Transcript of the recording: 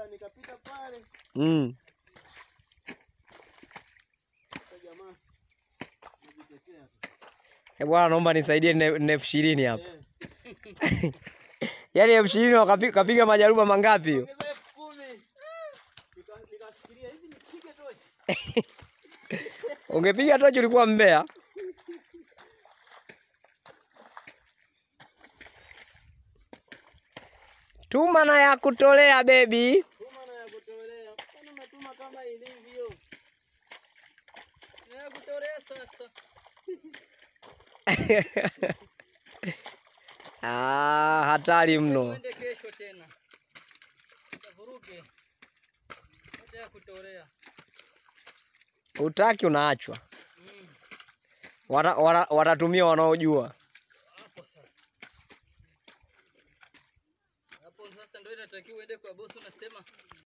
nikapita pale Mm. kwa jamaa najitetea tu. Eh, bwana naomba nisaidie na na elfu ishirini hapa. Eh, Yaani elfu ishirini wakapi- kapiga majaruba mangapi hiyo? ongeza elfu kumi. Nika- Nikafikiria hivi nipige tochi. Ungepiga tochi ulikuwa mbea. Tuma na ya kutolea bebi. Tuma na ya kutolea. Kwani umetuma kama ilivyo? Na ya kutolea sasa. Ah, hatari mno. Twende kesho tena. Tavuruge. Hata ya kutolea. Utaki unaachwa. Mm. Wata- wata- Watatumia wanaojua. Hapo sasa. Hapo sasa ndio inatakiwa uende kwa bosi unasema